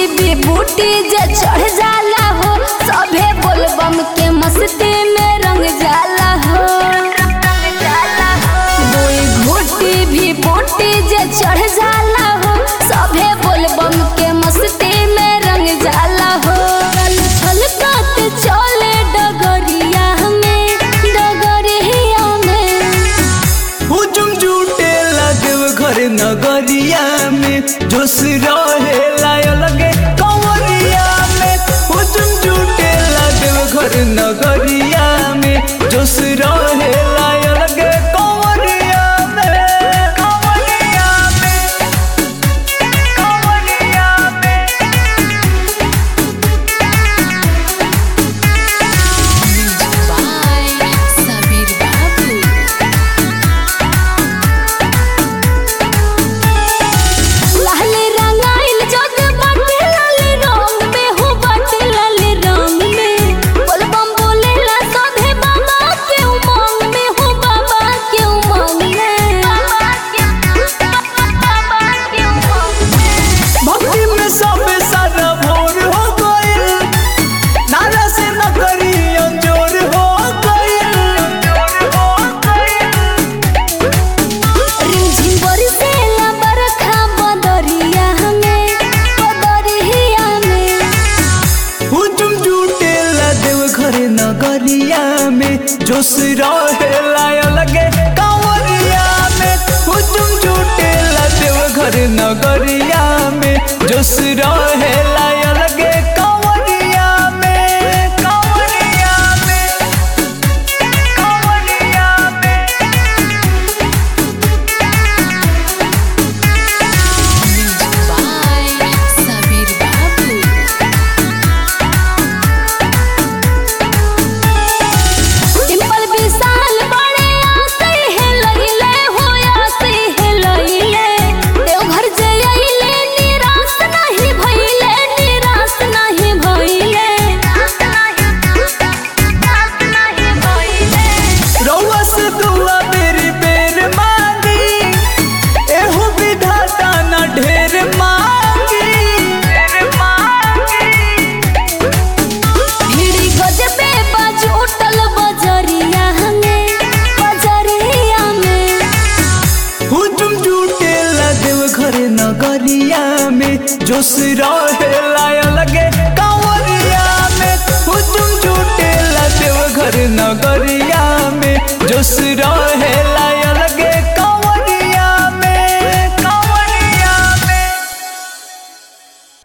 भी बूटी जे चढ़ जाला हो सभे बोलबम के मस्ती में रंग जाला हो दुई घूटी भी बूटी जे चढ़ जाला हो सभे बोलबम के मस्ती में रंग जाला हो चल छलकत चले डगरिया में डगरिया में हुजुम जुटे देव घर नगरिया में जोश रहे लाय लगे कंवरिया में हुजुम जुटे देव घर नगरिया में जोश रहे लाय लगे कंवरिया में कंवरिया में कंवरिया में by Sabir Babu. लाल रंगाइल जग बाटे लाल रंग में हो बाटे लाल रंग में बोलबम बोलेला सभे बाबा के उमंग में हो बाबा के उमंग में बाबा के उमंग में भक्ति में सब सारा भोर हो गइल नारा से न करियो जोर हो गइल जोर हो गइल रिमझिम बरसेला बरखा बदरिया में बदरिया में हुजुम जुटे देव घर नगरिया में जोश रहे लाय लगे कंवरिया में हुजुम जुटे देव घर नगरिया में जोश रहे लाय लगे कंवरिया में कंवरिया में कंवरिया में by Sabir Babu. डिंपल विशाल बड़े आसे है लइले हो आसे है लइले देवघर जे अइले निराश नहीं भइले निराश नहीं भइले रउआ से दुआ बेरी बेर मांगी एहू विधाता न ढेर मांगी ढेर मांगी भीड़ी गजबे बाज उठल बजरिया में बजरिया में हुजुम जुटे देव घर नगरिया में जोश रहे लाय लगे कंवरिया में हुजुम जुटे देव घर नगरिया में जोश रहे